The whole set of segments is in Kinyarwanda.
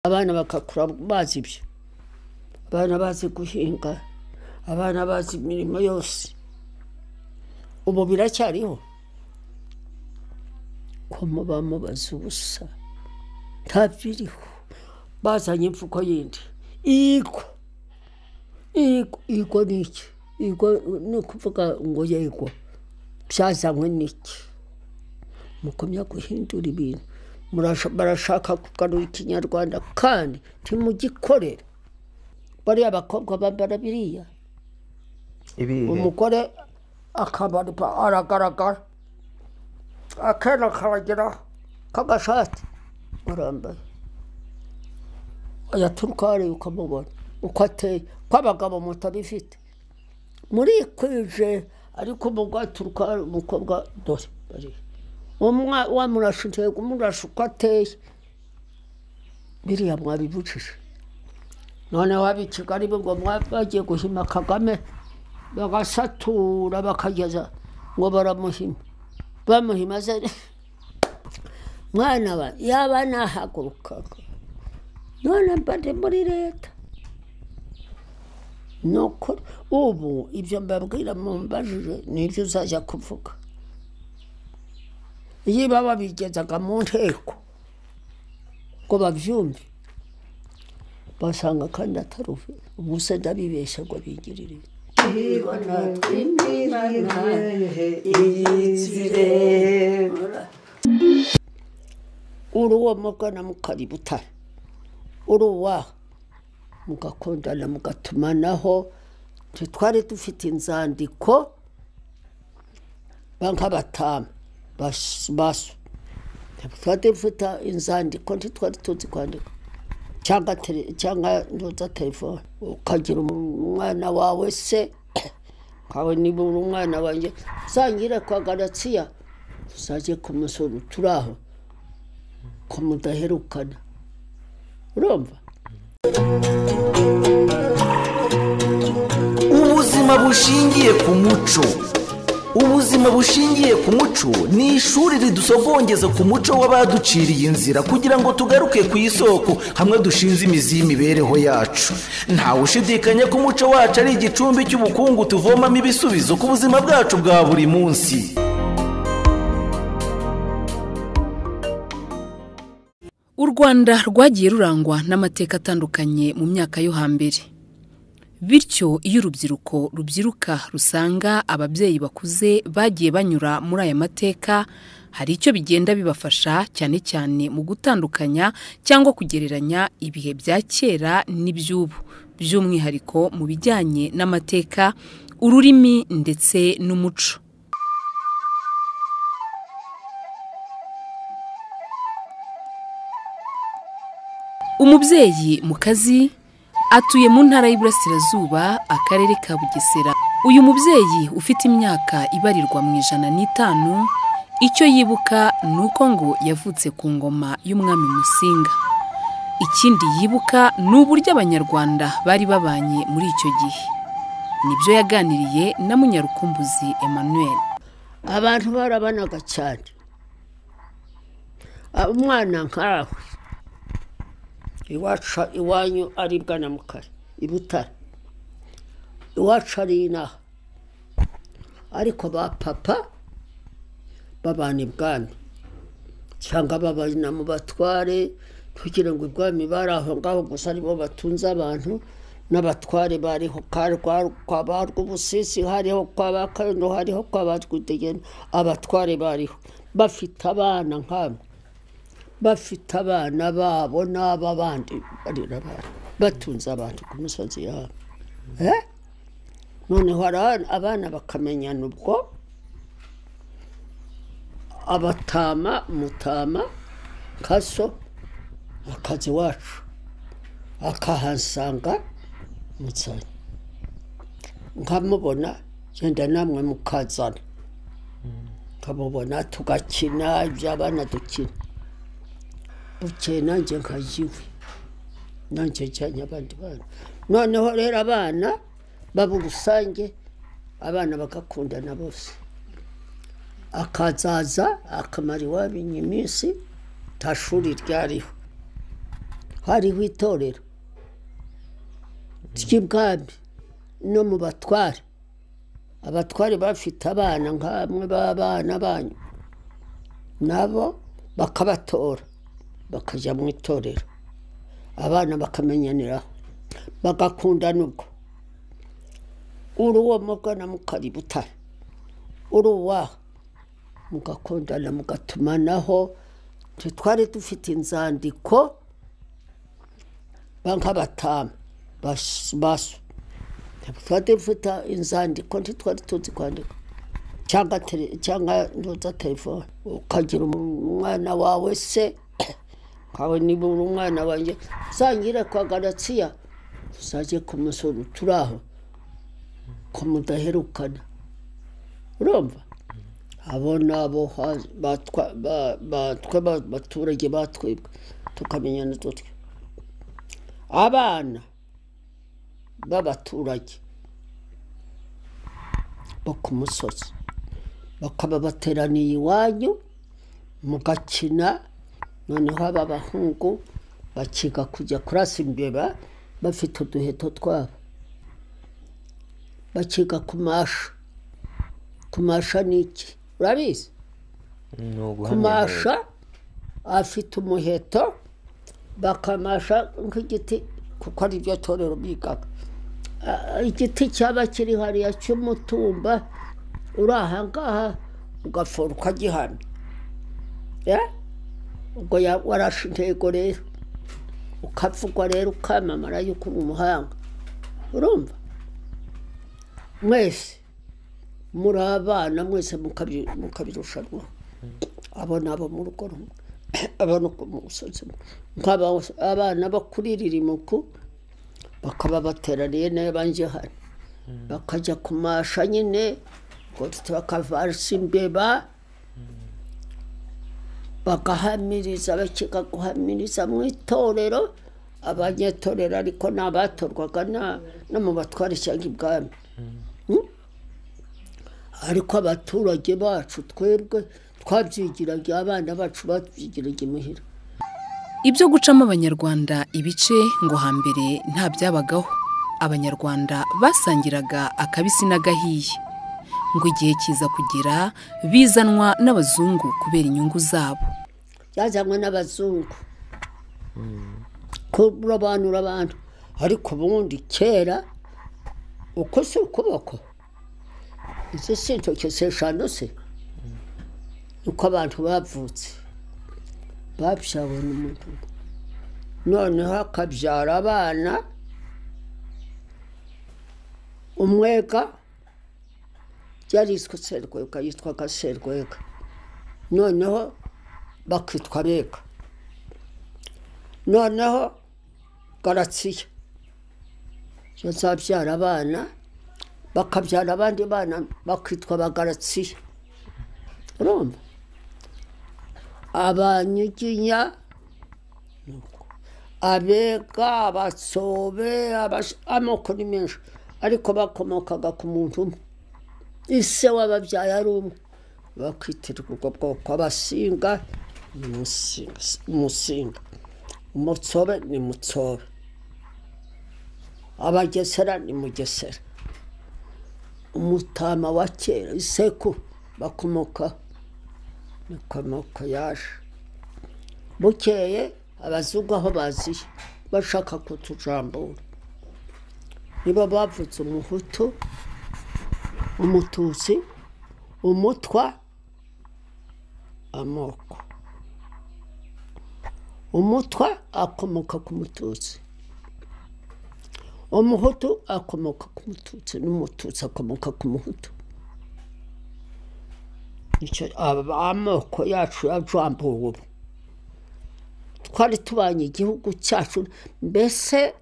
abana bagakura bazi ibyo abana bazi guhinga abana bazi imirimo yose ubu biracyariho ko muba mubaza ubusa nta biriho bazanye imvugo yindi igwa igwa igwa ni iki igwa ni ukuvuga ngo yego byazanywe n'iki mukomya guhindura ibintu Murasha- barashaka kugarura ikinyarwanda kandi ntimugikorere bariya abakobwa bambara biriya ibihe umugore akambara ipa- aragaragara akenda karagira k'agashati barambaye yaturuka hariya ukamubona uko ateye ko abagabo mutabifite murikwije ariko umugore aturuka hariya umukobwa dore bariya umwa- wamurasha intego umurasha uko ateye biriya mwabibujije noneho ab'i kigali bo ngo mwa- bagiye guhima kagame bagasatura bakageza ngo baramuhima bamuhima se mwana wa yaba nahagurukaga none mba ndi muri leta nuko ubu ibyo mbabwira mumbajije nibyo uzajya kuvuga niba babigezaga mu nteko ngo babyumve basanga kandi atari ubu- ubu se ndabibeshya ngo bigirire uri uwo mugana mukari butare uri uwaha mugakundana mugatumanaho ntitwari dufite inzandiko nk'abatamu basu twari dufite inzandiko ntitwari tuzi kwandika cyangwa tele- cyangwa ndoza telefone ukagira umwana wawe se nkawe niba uri umwana wanjye uzangire kwa garatsiya uzajye kumusura turaho ko mudaherukana urumva ubuzima bushingiye ku muco ubuzima bushingiye ku muco ni ishuri ridusogongeza ku muco w'abaduciriye inzira kugira ngo tugaruke ku isoko hamwe dushinze imizi y'imibereho yacu ntawe ushidikanya ko umuco wacu ari igicumbi cy'ubukungu tuvomamo ibisubizo ku buzima bwacu bwa buri munsi u rwanda rwagiye rurangwa n'amateka atandukanye mu myaka yo hambere bityo iyo urubyiruko rubyiruka rusanga ababyeyi bakuze bagiye banyura muri aya mateka hari icyo bigenda bibafasha cyane cyane mu gutandukanya cyangwa kugereranya ibihe bya kera n'iby'ubu by'umwihariko mu bijyanye n'amateka ururimi ndetse n'umuco umubyeyi mu kazi atuye mu ntara y'iburasirazuba akarere ka bugesera uyu mubyeyi ufite imyaka ibarirwa mu ijana n'itanu icyo yibuka ni uko ngo yavutse ku ngoma y'umwami musinga ikindi yibuka ni uburyo abanyarwanda bari babanye muri icyo gihe nibyo yaganiriye na munyarukumbuzi emmanuel abantu barabanaga cyane umwana nkawe iwacu iwanyu ari bwana mukari i butare iwacu ari inaha ariko ba papa babana ibwami cyangwa babana mu batware kugira ngo ibwami bari aho ngaho gusa aribo batunze abantu n'abatware bariho ka rwa- kwa ba rwubusisi hariho kwa ba kayondo hariho kwa ba rwidegena abatware bariho bafite abana nk'abo bafite abana babo n'aba bandi barera abantu batunze abantu ku misozi yabo Eh? noneho hari abana- abana bakamenyana ubwo abatama mutama kaso akazi wacu akahasanga mutsanya nkamubona genda namwe mukazana nkamubona tugakina iby'abana dukina bukeye nanjye nkajya iwe nanjye njyanye abandi bana noneho rero abana baba urusange abana bagakundana bose akazaza akamara iwabo iminsi nta shuri ryariho hariho itorero ry'ibwami no mu batware abatware bafite abana nk'amwe b'abana banyu nabo bakabatora bakajya mu itorero abana bakamenyaniraho bagakundana ubwo uri uwo mugana mukari butare uri uwaha mugakundana mugatumanaho twari dufite inzandiko nk'abatamu basu twari dufite inzandiko ntitwari tuzi kwandika cyangwa ntuza telefone ukagira umwana wawe se nkawe niba uri umwana wanjye uzangire kwa garatsiya tuzajye ku musoro turi aho ko mudaherukana urumva abo ni abo batwe abaturage batwibwa tukamenya n'udutwe abana b'abaturage bo ku musozi bakaba bateraniye iwanyu mugakina noneho aba bahungu bakiga kujya kurasa imbeba bafite uduheto twabo bakiga kumasha kumasha ni iki urabizi ni uguhamagara kumasha afite umuheto bakamasha nk'igiti kuko ari byo torero bigaga Ah, igiti cyaba kiri hariya cy'umutumba uri ahangaha ugafora ukagihamya Eh? ubwo ya- warashe intego rero ukavugwa rero ukamamara yuko uri umuhanga urumva mwese muri abana mwese mukabi- mukabirushanwa abo ni abo mu rugo rumwe abo ni ku musozi umwe. nk'aba abana bo kuri ririmuku bakaba bateraniye n'abanjye hano bakajya kumasha nyine ngo dufite bakavasa imbeba bagahamiriza bakiga guhamiriza mu itorero abanyetorero ariko ni abatorwaga na- no mu batware cyangwa ibwami ariko abaturage bacu twebwe twabyigiraga abana bacu babyigiraga imuhira Ibyo gucamo Abanyarwanda ibice ngo hambere nta byabagaho. Abanyarwanda basangiraga akabisi n'agahiye. Ngo igihe kiza kugera bizanwa n'abazungu kubera inyungu zabo. byazanywe n'abazungu kurobanura abantu ariko ubundi kera uko si ukuboko izo si intoki si eshanu se uko abantu bavutse babyawe n'umuntu umwe. noneho akabyara abana umwega yariswe serwega yitwaga serwega noneho bakitwa bega noneho garatsiya bazabyara abana bakabyara abandi bana bakitwa bagaratsiya urumva abanyuginya abega abatsobe abash- amoko ni menshi ariko bakomokaga ku muntu umwe ise w'ababyaye ari umwe bakwitirirwa ubwo bwoko abasinga ni musinga umusinga umutsobe ni mutsobe abagesera ni mugesera umutama wa kera iseku bakomoka niko amoko yaje bukeye abazungu aho baziye bashaka kutujambura nibo bavutse umuhutu umututsi umutwa amoko umutwa akomoka ku mututsi umuhutu akomoka ku mututsi n'umututsi akomoka ku muhutu Nicyo aba- amoko yacu yajambuwe ubu twari tubanye igihugu cyacu mbese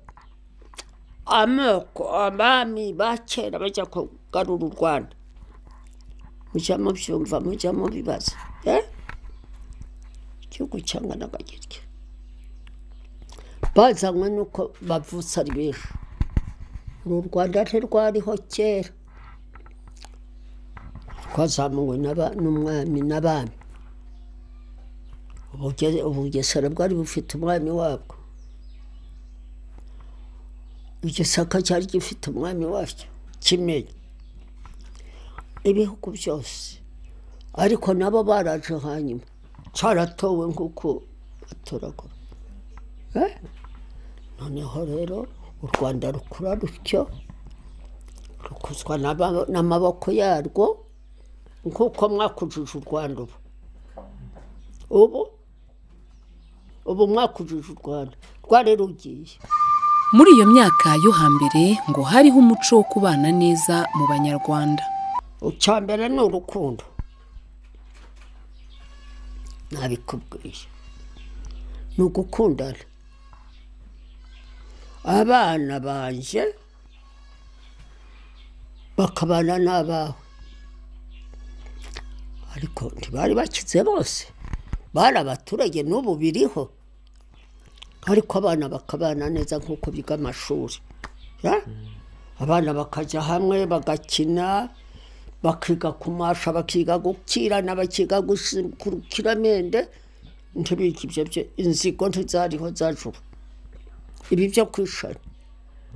amoko abami ba kera bajya kugarura u rwanda mujya mubyumva mujya mubibaza eh? igihugu cyangana agakirya bazanywe n'uko bavutse ari benshi uru rwanda ntirwariho kera rwazamuwe n'aba- n'umwami n'abami ubugesera bwari bufite umwami wabwo igisaka cyari gifite umwami wacyo kimenye ibihugu byose ariko nabo baraje hanyuma cyaratowe nk'uko batoragura Eh? noneho rero u rwanda rukura rutyo rukuzwa n'aba- n'amaboko yarwo nk'uko mwakujije u rwanda ubu ubu ubu mwakujije u rwanda rwari rugiye muri iyo myaka yo hambere ngo hariho umuco wo kubana neza mu banyarwanda icya mbere ni urukundo nabikubwiye ni ugukundana abana banjye bakabana n'abawe ariko ntibari bakize bose bari abaturage n'ubu biriho ariko abana bakabana neza nk'uko biga amashuri Ya? abana bakajya hamwe bagakina bakiga kumasha bakiga gukirana bakiga gusi- ku rukiramende ntibiki ibyo byo inzigo ntizariho zajuru ibi byo kwishana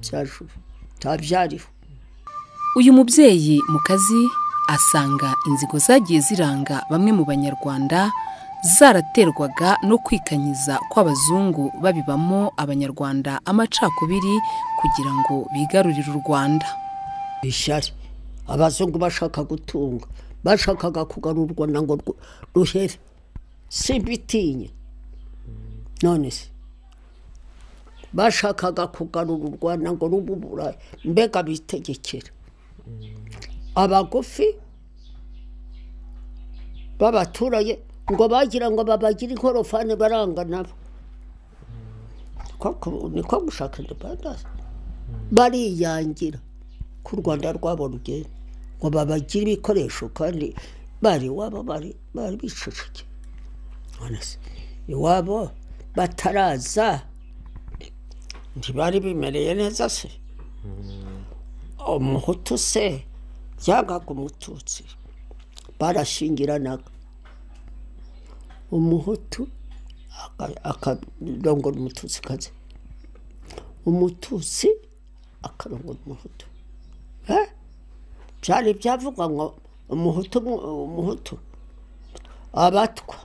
byajuru ntabyariho uyu mubyeyi mu kazi asanga inzigo zagiye ziranga bamwe mu banyarwanda zaraterwaga no kwikanyiza kw'abazungu babibamo abanyarwanda amacakubiri kugira ngo bigarurire u rwanda ishyari abazungu bashaka gutunga bashakaga kugarura u rwanda ngo rwu- ruhere simbitinye none se bashakaga kugarura u rwanda ngo rube uburayi mbega bitegekera abagufi b'abaturage ngo bagira ngo babagire inkorofani baranga nabo Ko- ko- niko gushaka independence bariyangira ko u rwanda rwabo rugenda ngo babagire ibikoresho kandi bari iwabo bari bari biceceke none se iwabo bataraza ntibari bimereye neza se umuhutu se yangaga umututsi barashingiranaga umuhutu aka- akarongora umututsi kazi umututsi akarongora umuhutu Eh? byari byavugwa ngo umuhutu mu- umuhutu abatwa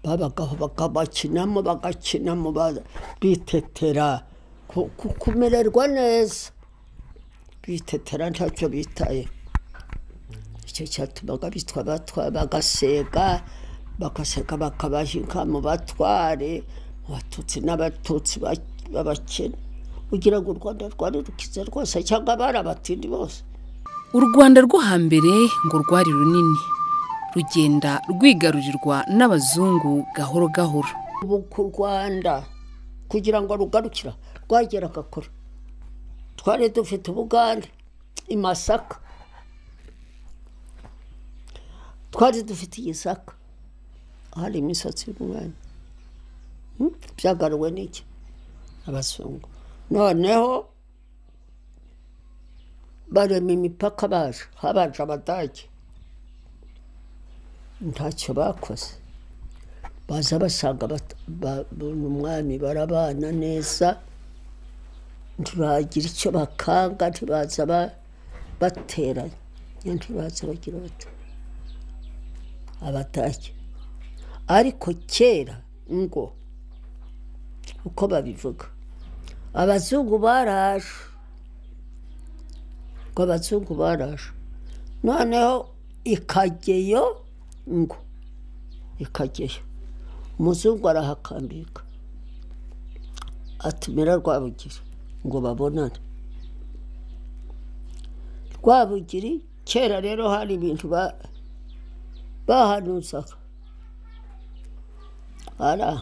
babagaho bakabakinamo bagakinamo ba- bitetera ku- ku- kumererwa neza bitetera ntacyo bitaye icyo cyatumaga bitwa abatwa bagasega bagasega bakabahinga mu batware mu batutsi n'abatutsi ba- b'abakene kugira ngo u rwanda rwari rukize rwose cyangwa bari abatindi bose u rwanda rwo hambere ngo rwari runini rugenda rwigarurirwa n'abazungu gahoro gahoro ubu ku rwanda kugira ngo rugarukira rwageraga kure twari dufite ubugande i masaka twari dufite igisaka hari imisatsi y'umwanya Hmm? byagaruwe n'iki abazungu noneho barema imipaka baje habaje abadage ntacyo bakoze baza basanga bat- ba- babona umwami barabana neza ntibagira icyo bakanga ntibaza ba- bateranya ntibaza bagira bati abatashye ariko kera ngo uko babivuga abazungu baraje ngo abazungu baraje noneho ikageyo ngo ikageyo umuzungu arahakambika atumira rwabugiri ngo babonane rwabugiri kera rero hari ibintu ba- bahanuzaga ara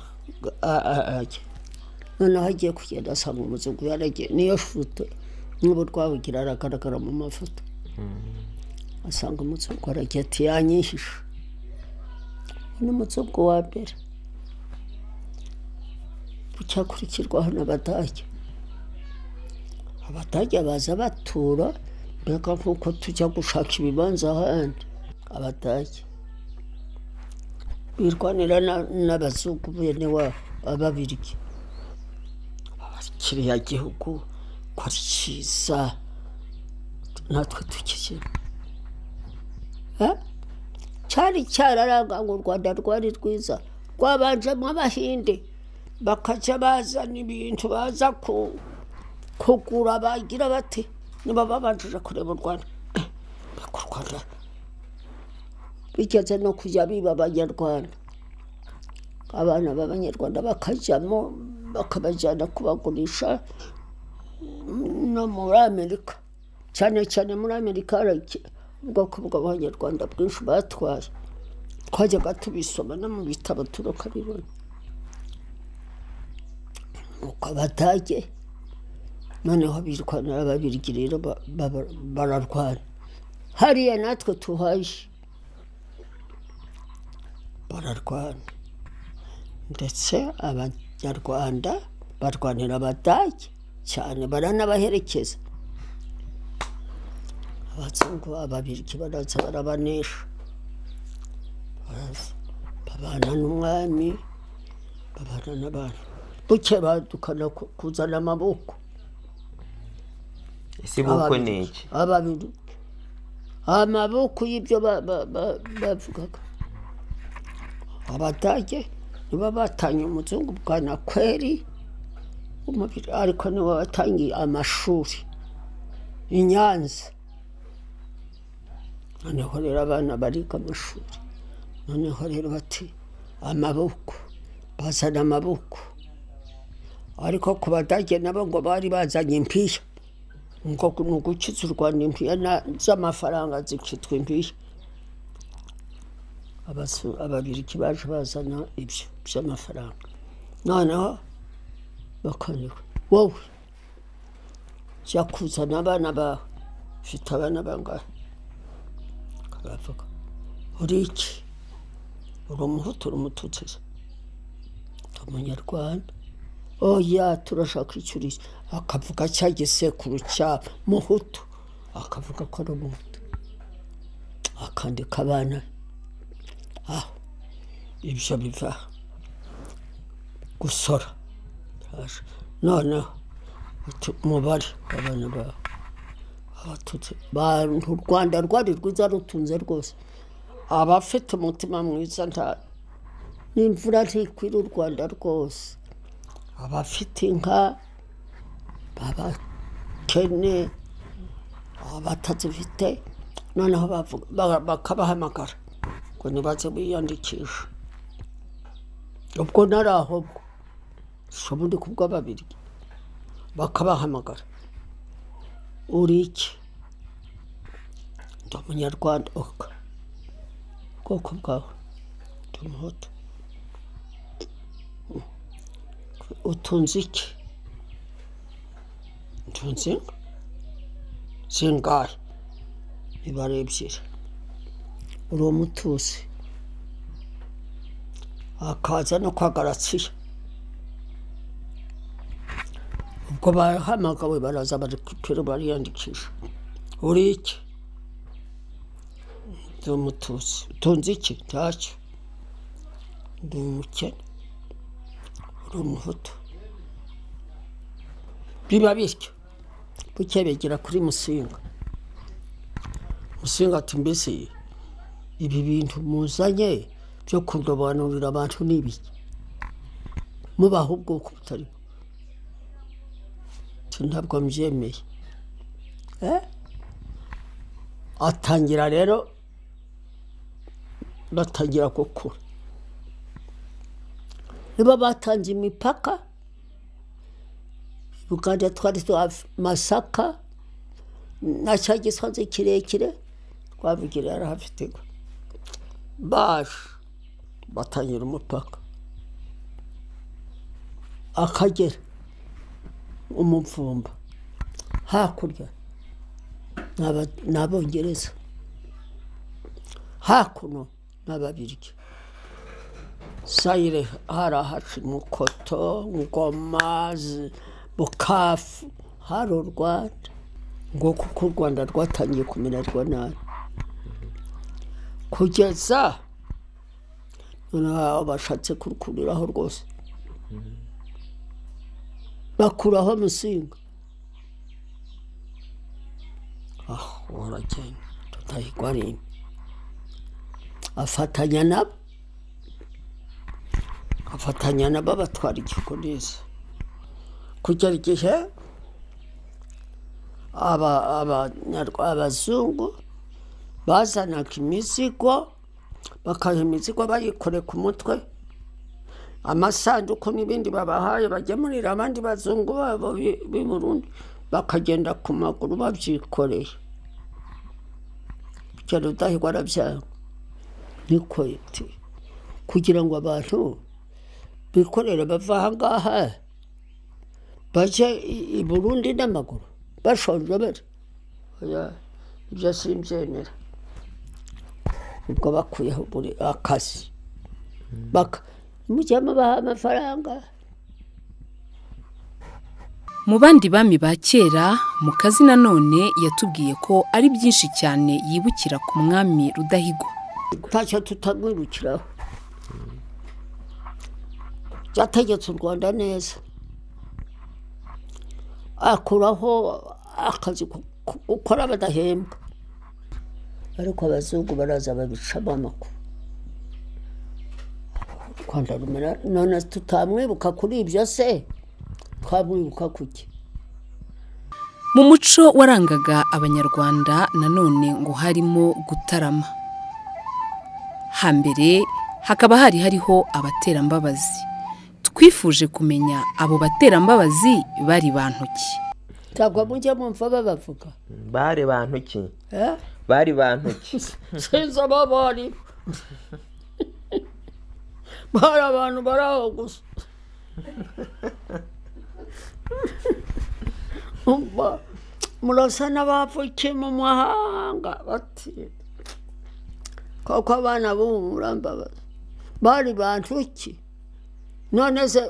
a- a- ajya noneho agiye kugenda asanga umuzungu yaragiye niyo foto n'ubu rwabugira aragaragara mu mafoto asanga umuzungu aragiye ati yanyihishe ni umuzungu wa mbere bucyakurikirwaho n'abadage abadage baza batura mbega nk'uko tujya gushaka ibibanza ahandi abadage birwanira na- n'abazungu bene wabo ababirya abakiriya gihugu hari cyiza natwe tukizira cyari cyararanga ngo u rwanda rwari rwiza rwabanjemo abahinde bakajya bazana ibintu baza ku- kugura bagira bati niba babanjije kureba u rwanda baka u rwanda bigeze no kujya biba abanyarwanda abana b'abanyarwanda bakajyamo bakabajyana kubagurisha no muri amerika cyane cyane muri amerika hari iki- ubwoko bw'abanyarwanda bwinshi batwaye twajyaga tubisoma no mu bitabo turakabibona nuko abadage noneho birwana ababirigi rero ba- ba- bararwana hariya natwe tuhaje bararwana ndetse abanyarwanda barwanira abadage cyane baranabaherekeza abazungu ababiriki baraza barabanesha Baraza. babana n'umwami babana n'abantu buke badukana ku- kuzana amaboko ese bukwe ni iki ababiri amaboko y'ibyo ba- ba- ba- bavugaga abadage nibo batanye umuzungu bwa nakweri w'umubiri ariko nibo batangiye amashuri i nyanza noneho rero abana bariga amashuri noneho rero bati amaboko bazana amaboko ariko ku badage nabo ngo bari bazanye impiya ngo ni ugukiza u rwanda impiya na- z'amafaranga zikitwa impiya Abasu- ababiriki baje bazana ibyo by'amafaranga noneho bakanyura wowe jya kuzana abana bawe ufite abana bangahe baravuga uri iki uri umuhutu uri umututsi se? Ndi umunyarwanda oya turashaka icyo uri cyo akavuga cya gisekuru cya muhutu akavuga ko ari umuhutu akandika abana aho ibyo biva gusora Biraje. noneho uti umubare w'abana bawe abatutsi bantu u rwanda rwari rwiza rutunze rwose abafite umutima mwiza nta n'imvura ntikwira u rwanda rwose abafite inka babakene abatazifite noneho bavuga- ba- bakabahamagara ngo nibaze biyandikisha ubwo nari aho bwo si ubundi kubwo babiri bakabahamagara uri iki ndi umunyarwanda oka ubwoko bwawe ndi umuhutu utunze iki ntunze inka zingahe nibara ebyiri uri umutuzi akaza no kwa garatsiya ubwo bahamagawe baraza bari kutwira bariyandikisha uri iki ndi umutuzi utunze iki ntacyo ndi umukene uri umuhutu biba bityo buke begera kuri musinga musinga ati mbese ibi bintu muzanye byo kurobanurira abantu ni ibiki mubaha ubwoko butari bwo ati ntabwo mbyemeye Eh? atangira rero batangira gukura nibo batanze imipaka uganda twari twa masaka na cya gisozi kirekire twavugira yari hafite ingo baje batangira umupaka akagera umupfumba hakurya ni Aba- ni abongereza hakuno ni ababirigi sayire hari ahaca mukoto ngoma Z- bukafu hari u rwanda ngo kuko u rwanda rwatangiye kumererwa nabi kugeza noneho aho bashatse kurukuriraho rwose bakuraho musinga uragenda tutahigwa rimwe afatanya nabo afatanya nabo abatwara igihugu neza kugera igihe aba- abanyarwa- abazungu bazanaga imizigo bakaha imizigo bayikore ku mutwe amasanduku n'ibindi babahaye bagemurira abandi bazungu babo bi- b'i burundi bakagenda ku maguru babyikoreye kugera udahigwa arabyanga niko iti kugira ngo abantu bikorere bava ahangaha bajye i- i burundi n'amaguru bashonje bari oya ibyo simbyemera ubwo bakuyeho buri akazi baka mujya mubaha amafaranga Mu bandi bami ba kera Mukazi nanone yatubwiye ko ari byinshi cyane yibukira ku mwami Rudahigwa. ntacyo tutamwirukiraho yategetse u rwanda neza akuraho akazi ko ko- gukora badahembwa ariko abazungu baraza babicamo amakuru u rwanda rumera none tutamwibuka kuri ibyo se twamwibuka kuki Mu muco warangaga Abanyarwanda nanone ngo harimo gutarama. Hambere hakaba hari hariho abaterambabazi. Twifuje kumenya abo baterambabazi bari bantu ki. ntabwo mujya mumva babavuga bari bantu ki eh? bari bantu ki sinzi abo bari bari abantu bari aho gusa Umva, murasa n'abavukiye mu mahanga bati koko abana b'ubu murambabaza bari bantu ki none se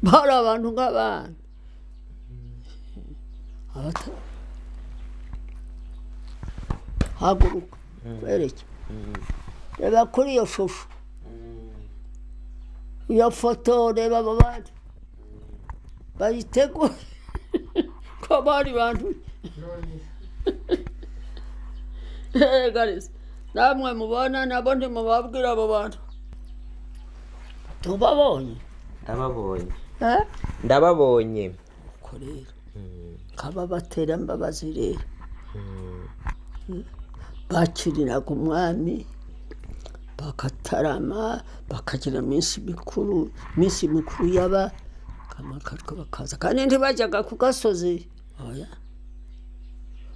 bari abantu nk'abana Abata- haguruka wereke reba kuri iyo shusho iyo foto reba abo bandi bayitegure ko bari bantu garisi namwe mubona nabo ntimubabwira abo bantu tubabonye ndababonye eh? ndababonye ko rero kaba baterambabazi rero bakiriraga umwami bakatarama bakagira iminsi mikuru iminsi mikuru yaba kamakarwa bakaza kandi ntibajyaga ku gasozi oya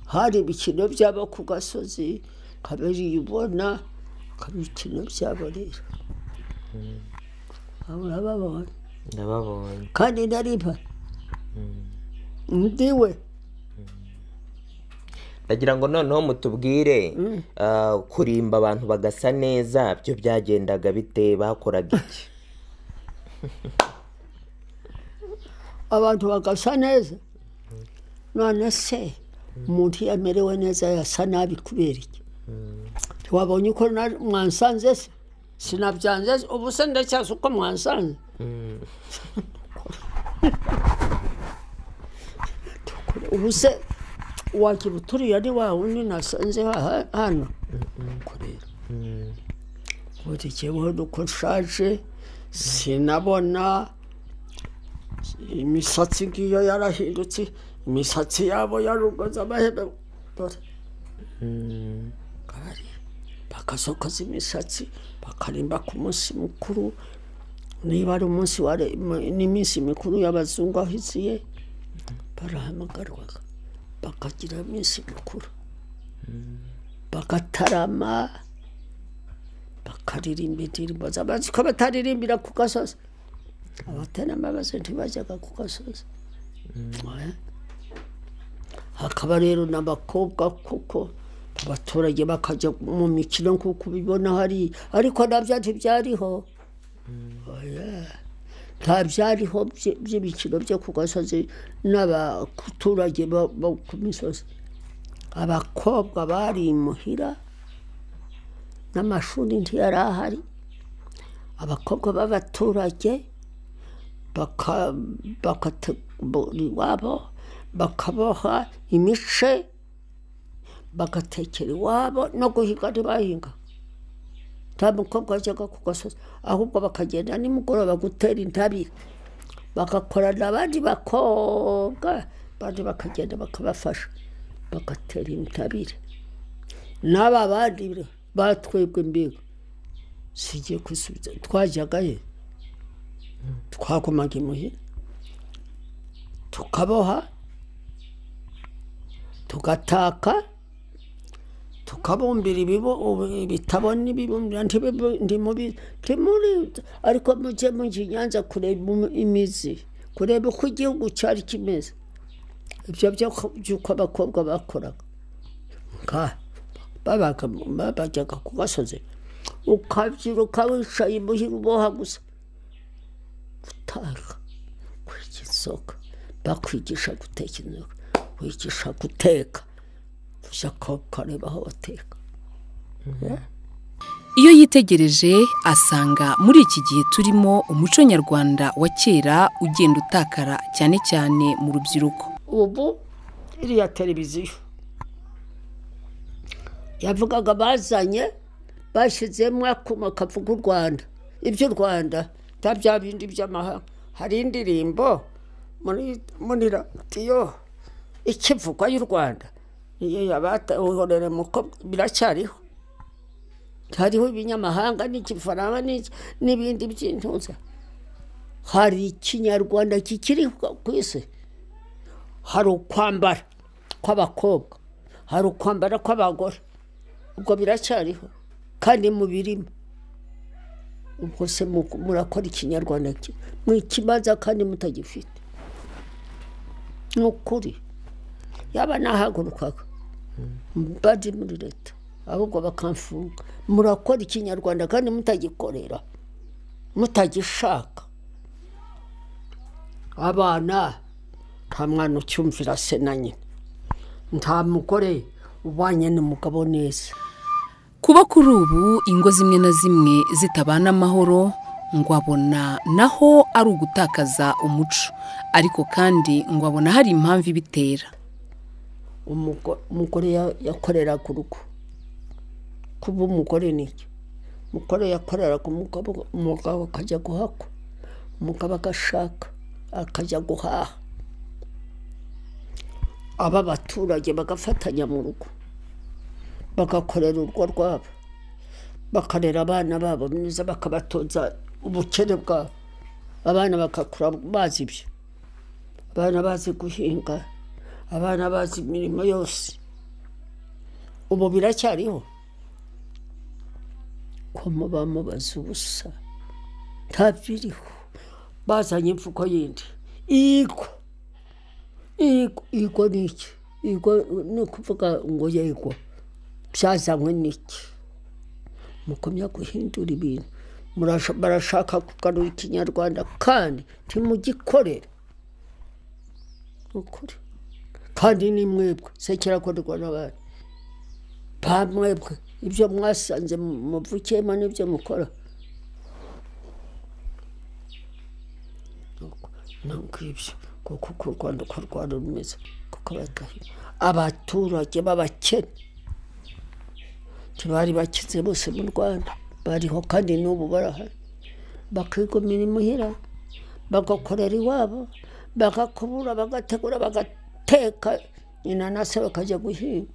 hari ibikino byabo ku gasozi kabiriye ubona kaba ibikino byabo rero Aba urababona ndababonye kandi nariba ndiwe ndagira ngo noneho mutubwire ah, kurimba abantu bagasa neza byo byagendaga bite bakoraga iki abantu bagasa neza none se umuntu iyo amerewe neza yasa nabi kubera iki ntiwabonye uko na- mwansanze se sinabyanze se? ubu se ndacyazi uko mwansanze Dukore- ubu se wagira uturiye ari wa wundi nasanze ha- hano Nuko rero buri kibaho nuko nshaje sinabona imisatsi ngiyo yarahindutse imisatsi yabo yarugoza amahembe dore Kabari. bakasokoza imisatsi bakarimba ku munsi mukuru niba ari umunsi wa re- mu- n'iminsi mikuru y'abazungu aho iziye barahamagarwaga bakagira iminsi mikuru bagatarama bakaririmba indirimbo z'abanzi ko bataririmbira ku gasozi abaterambabazi ntibajyaga ku gasozi Oya. hakaba rero n'abakobwa kuko abaturage bakajya mu mikino nk'uko ubibona hari ariko nabyo ntibyariho Oya. nta byariho bye- by'imikino byo ku gasozi n'abaturage bo bo ku misozi abakobwa bari imuhira n'amashuri ntiyari ahari abakobwa b'abaturage bakategura iwabo bakaboha imice bagatekera iwabo no guhinga ntibahinga nta mukobwa wajyaga ku gasozi ahubwo bakagenda nimugoroba gutera intabire bagakorana abandi bakobwa abandi bakagenda bakabafasha bagatera intabire n'aba bandi batwebwe imbigo sigiye kwisubiza twajyaga he twagumaga imuhira tukaboha tugataka tukabumbira ibibo ubu- ibitabo n'ibibumbira ntibibu- ntimubi ntimuri ariko mujye mujya i nyanza kureba umu- imizi kureba uko igihugu cyari kimeze ibyo byo ko- by'uko abakobwa bakoraga nka babaga mu- babajyaga ku gasozi ukabyiruka wicaye imuhira uboha gusa gutaka kwiga inzoga bakwigisha guteka inzoga wigisha guteka ujya ko- ukareba aho bateka Iyo yitegereje asanga muri iki gihe turimo umuco nyarwanda wa kera ugenda utakara cyane cyane mu rubyiruko. ubu iriya televiziyo yavugaga bazanye bashyizemo akuma kavuga u rwanda iby'u rwanda nta bya bindi by'amahanga hari indirimbo muri muri radiyo ikivugwa y'u rwanda niyo yabata uhorere mukobwa biracyariho hariho ibinyamahanga n'igifaransa n'iki- n'ibindi by'intuza hari ikinyarwanda kikiri ku isi hari ukwambara kw'abakobwa hari ukwambara kw'abagore ubwo biracyariho kandi mubirimo ubwo se mu- murakora ikinyarwanda ki- mwikimaza kandi mutagifite ni ukuri yaba nahagurukaga mbadi muri leta ahubwo bakamfunga murakora ikinyarwanda kandi mutagikorera mutagishaka abana nta mwana ucyumvira se na nyina nta mugore ubanye n'umugabo neza Kuba kuri ubu ingo zimwe na zimwe zitabana amahoro ngo abona naho ari ugutakaza umuco ariko kandi ngo abona hari impamvu ibitera. umugo- umugore ya- yakoreraga urugo kuba umugore ni iki umugore yakoreraga umugabo umugabo akajya guhakwa umugabo agashaka akajya guhaha aba baturage bagafatanya mu rugo bagakorera urugo rwabo bakarera abana babo neza bakabatoza ubukene bwabo abana bagakura bazi ibyo abana bazi guhinga abana bazi imirimo yose ubu biracyariho ko muba mubaza ubusa ntabiriho bazanye imvugo yindi igwa igwa igwa ni iki igwa ni ukuvuga ngo yegwa byazanywe n'iki mukomya guhindura ibintu Murasha- barashaka kugarura ikinyarwanda kandi ntimugikorere ni ukuri kandi ni mwebwe se kirakorerwa n'abandi nta mwebwe ibyo mwasanze mu- muvukiyemo n'ibyo mukora Nuko, ni ngibyo kuko uko u rwanda uko rwanda rumeze kuko badahi- abaturage b'abakene ntibari bakize bose mu rwanda bariho kandi n'ubu barahari bakigumira imuhira bagakorera iwabo bagakubura bagategura bagateka inanasi bakajya guhinga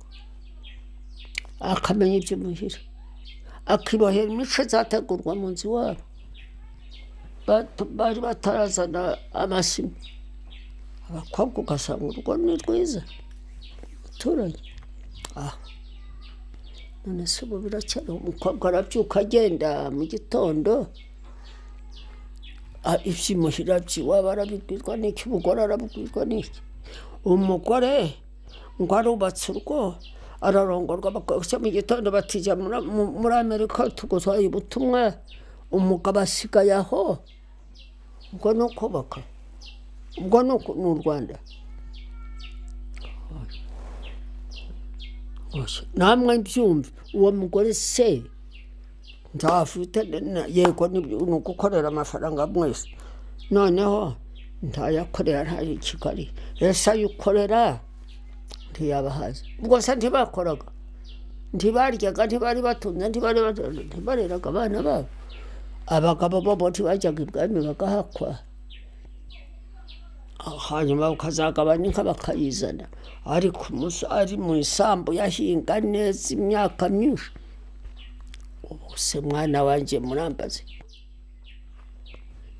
akamenya iby'umuhira akibohera imico zategurwa mu nzu iwabo Bat- bari batarazana amasima abakobwa ugasanga urugo ni rwiza umuturage ah none se ubu biracyariho umukobwa arabyuka agenda mu gitondo Ah, iby'imuhira by'iwabo arabibwirwa n'iki umugore arabibwirwa n'iki umugore ngo arubatse urugo ararongorwa bakose mu gitondo batijya muri- mu- muri amerika tugutwaye ubutumwa umugabo asigaye aho ubwo ni ukubaka ubwo ni uku- ni u rwanda Oya, namwe mbyumve uwo mugore se nzafite yego ni ugukorera amafaranga mwese noneho ntayakorera ntayo i kigali ese ayo ukorera ntiyabahaza ubwo se ntibakoraga ntibaryaga ntibari batunze ntibari batunze ntibareraga abana babo abagabo bo ntibajyaga ibwami bagahakwa hanyuma ukazagabana inka bakayizana ariko umunsi ari mu isambu yahinga neza imyaka myinshi ubu se mwana wanjye murambaze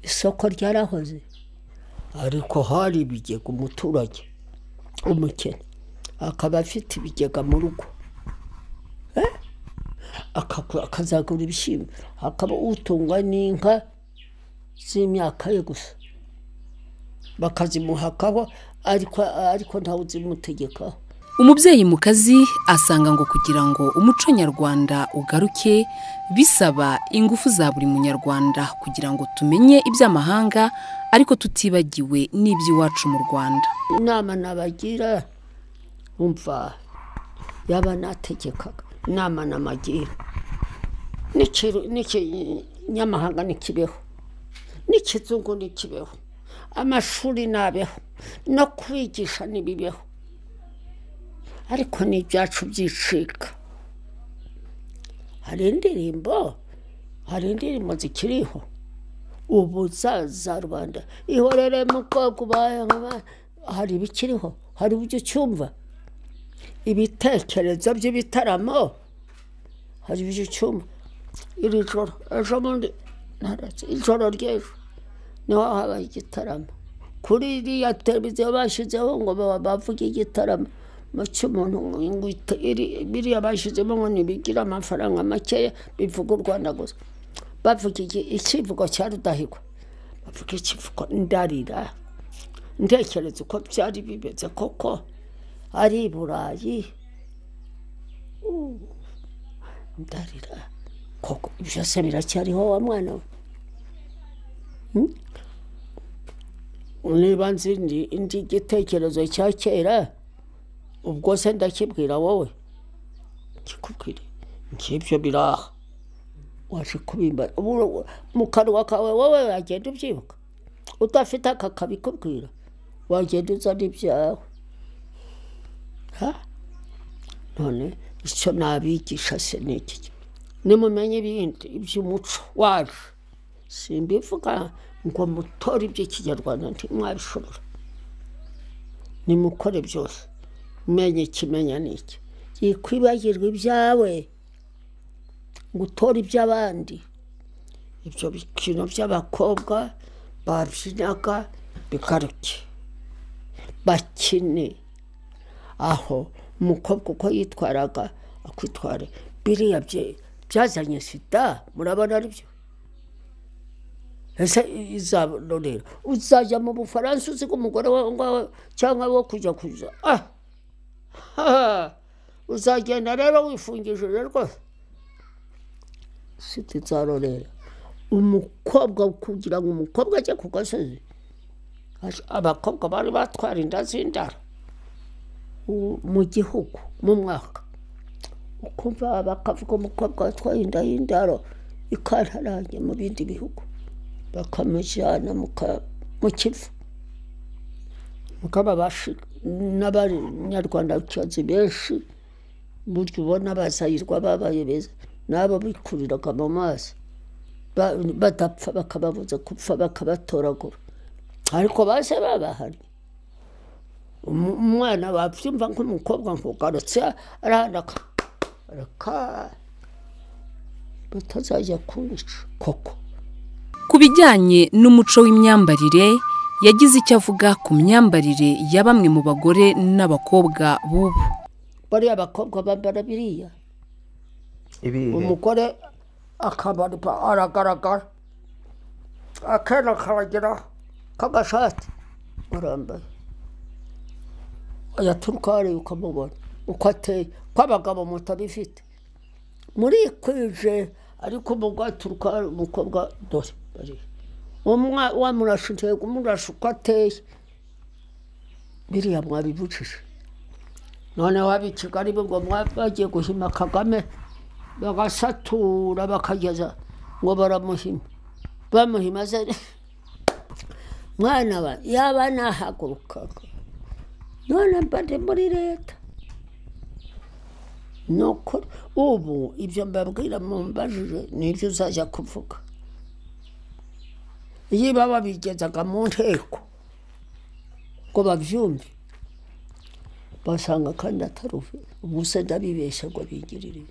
isoko ryarahoze ariko hari ibigega umuturage umukene akaba afite ibigega mu rugo Eh? Akagu- akazagura ibishyimbo akaba utungwa n'inka z'imyaka ye gusa bakazimuhakaho ariko ariko ntawe uzimutegekaho umubyeyi mu kazi asanga ngo kugira ngo umuco nyarwanda ugaruke bisaba ingufu za buri munyarwanda kugira ngo tumenye iby'amahanga ariko tutibagiwe n'iby'iwacu mu rwanda inama nabagira umva yaba nategekaga inama namagira N'iki- n'ikinyamahanga ntikibeho n'ikizungu ntikibeho amashuri nabeho no kwigisha ntibibeho ariko n'ibyacu byicika hari indirimbo hari indirimbo zikiriho ubu za za rubanda ihorere mu bwoko ubaye nk'aba- hari ibikiriho hari uburyo ucyumva ibitekerezo by'ibitaramo hari uburyo ucyumva iri joro ejo bundi ntaretse ijoro ry'ejo niho habaye igitaramo kuri iriya televiziyo bashyizeho ngo baba bavuge igitaramo mu cy'umuntu ngo ite- iri- biriya bashyizemo ngo ntibigira amafaranga makeya bivuga u rwanda gusa bavuga iki- icyivugo cya rudahigwa bavuga ikivugo ndarira ntekereza uko byari bimeze koko ari i burayi Uh, ndarira koko ibyo se biracyariho wa mwana we Hmm? niba nzi ndi- ndi igitekerezo cya kera ubwo se ndakibwira wowe kikubwire nk'ibyo biraha waje kubimba Ubu- mu kanwa kawe wowe wagenda ubyibuka udafite aka kabikubwira wagenda uzana ibyawe Ha? none icyo nabigisha se ni iki nimumenye ibindi iby'umuco wacu simbivuga ngo mutore iby'ikinyarwanda ntimwabishobora nimukore byose menye ikimenya ni iki yikwibagirwa ibyawe ngo utore iby'abandi ibyo bikino by'abakobwa babyinaga bigaruke bakine aho umukobwa uko yitwaraga akwitwara biriya bye- byazanye sida murabona ari byo ese izabona rero uzajya mu bufaransa uziga umugore wawe ngawe cyangwa wo kujya kuza ah Ha! uzagenda rero wifungishije rwose sida izarorera umukobwa kugira ngo umukobwa ajye ku gasozi abakobwa bari batwara inda z'indaro u- mu gihugu mu mwaka ukumva bakavuga umukobwa watwaye inda y'indaro ikantaranye mu bindi bihugu bakamujyana mu ka- mu kivu mugaba bashi- n'abanyarwanda bakibazi benshi burya ubona bazahirwa babaye beza n'abo bikuriraga mu mazi ba- badapfa bakababuza gupfa bakabatoragura ariko base babahari Umu- umwana wabyumva nk'umukobwa nkugarutse arahanaka reka batazajya kunyica koko ku bijyanye n'umuco w'imyambarire yagize icyo avuga ku myambarire ya bamwe mu bagore n'abakobwa b'ubu bariya bakobwa bambara biriya ibihe umugore akabarwa aragaragara akenda karagira k'agashati arambaye yaturuka hariya ukamubona uko ateye ko abagabo mutabifite murikwije ariko umugore aturuka hariya umukobwa dore bariya Umwa- wamurasha intego umurasha uko ateye biriya mwabibujije noneho ab'i kigali bo ngo mwa- bagiye guhima kagame bagasatura bakageza ngo baramuhima bamuhima ze mwana wa yaba nahagurukaga none mba ndi muri leta ni ukuri ubu ibyo mbabwira mumbajije ni ibyo uzajya kuvuga niba babigezaga mu nteko ngo babyumve basanga kandi atari umunsi ndabibeshya ngo bigirire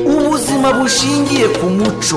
ubuzima bushingiye ku muco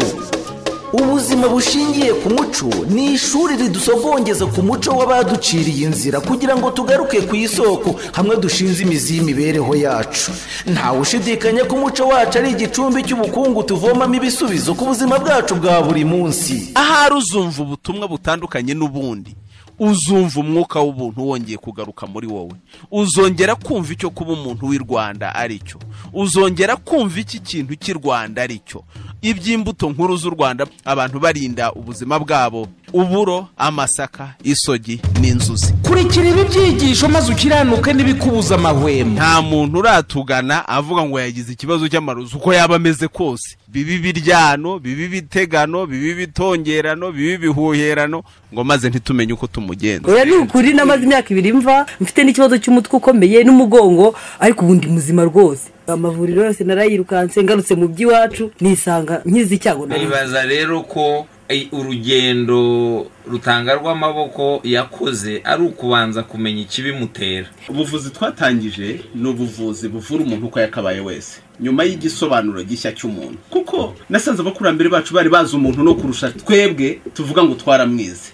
ubuzima bushingiye ku muco ni ishuri ridusogongeza ku muco w'abaduciriye inzira kugira ngo tugaruke ku isoko hamwe dushinze imizi y'imibereho yacu ntawe ushidikanya ko umuco wacu ari igicumbi cy'ubukungu tuvomamo ibisubizo ku buzima bwacu bwa buri munsi ahari uzumva ubutumwa butandukanye n'ubundi uzumva umwuka w'ubuntu wongeye kugaruka muri wowe uzongera kumva icyo kuba umuntu w'i rwanda ari cyo uzongera kumva iki kintu cy'i rwanda ari cyo iby'imbuto nkuru z'u rwanda abantu barinda ubuzima bwabo uburo amasaka isogi n'inzuzi kurikira ibi byigisho maze ukiranuke n'ibikubuza amahwemo nta muntu uratugana avuga ngo yagize ikibazo cy'amarozi uko yaba ameze kose bibi biryano bibi bitegano bibi bitongerano bibi bihuherano ngo maze ntitumenye uko tumugenza oya ni ukuri namaze imyaka ibiri mva mfite n'ikibazo cy'umutwe ukomeye n'umugongo ariko ubu ndi muzima rwose amavuriro yose narayirukanse ngarutse mu by'iwacu nisanga nkizi icyago nari nibaza rero ko eh, urugendo rutanga rw'amaboko yakoze ari ukubanza kumenya ikibimutera ubuvuzi twatangije ni ubuvuzi buvura umuntu uko yakabaye wese nyuma y'igisobanuro gishya cy'umuntu kuko nasanze abakurambere bacu bari bazi umuntu no kurusha twebwe tuvuga ngo twaramwize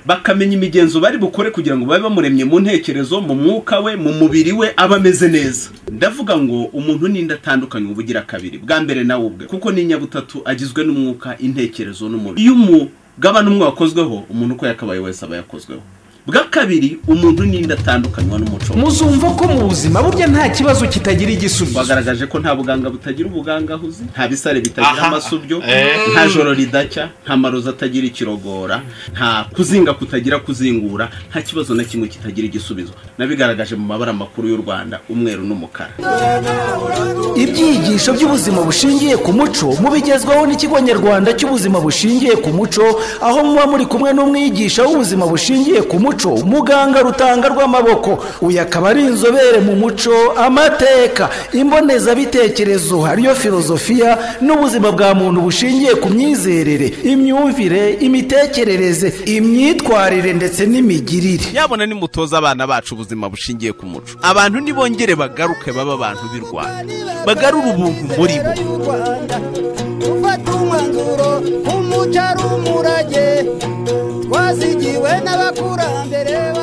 bakamenya imigenzo bari bukore kugira ngo babe bamuremye mu ntekerezo mu mwuka we mu mubiri we aba ameze neza ndavuga ngo umuntu n'inda atandukanye uba ugira kabiri bwa mbere nawe ubwe kuko ni inyabutatu agizwe n'umwuka intekerezo n'umubiri iyo umugabane umwe wakozweho umuntu uko yakabaye wese aba yakozweho bwa kabiri umuntu n'inda atandukanywa n'umuco we. muzumva ko mu buzima burya nta kibazo kitagira igisubizo bagaragaje ko nta buganga butagira ubuganga ahuze nta bisare bitagira amasubyo nta joro ridacya nta marozi atagira ikirogora nta kuzinga kutagira kuzingura nta kibazo na kimwe kitagira igisubizo nabigaragaje mu mabara makuru y'u rwanda umweru n'umukara ibyigisho by'ubuzima bushingiye ku muco mubigezwaho n'ikigo nyarwanda cy'ubuzima bushingiye ku muco aho muba muri kumwe n'umwigisha w'ubuzima bushingiye ku muco muganga rutanga rw'amaboko uyu akaba ari inzobere mu muco amateka imbonezabitekerezo hariyo filozofiya n'ubuzima bwa muntu bushingiye ku myizerere imyumvire imitekerereze imyitwarire ndetse n'imigirire yabona nimutoza abana bacu ubuzima bushingiye ku muco abantu nibongere bagaruke baba abantu b'i rwanda bagarure ubuntu muri bo gufata umwanzuro nk'umuco ari umurage twazigiwe n'abakurambere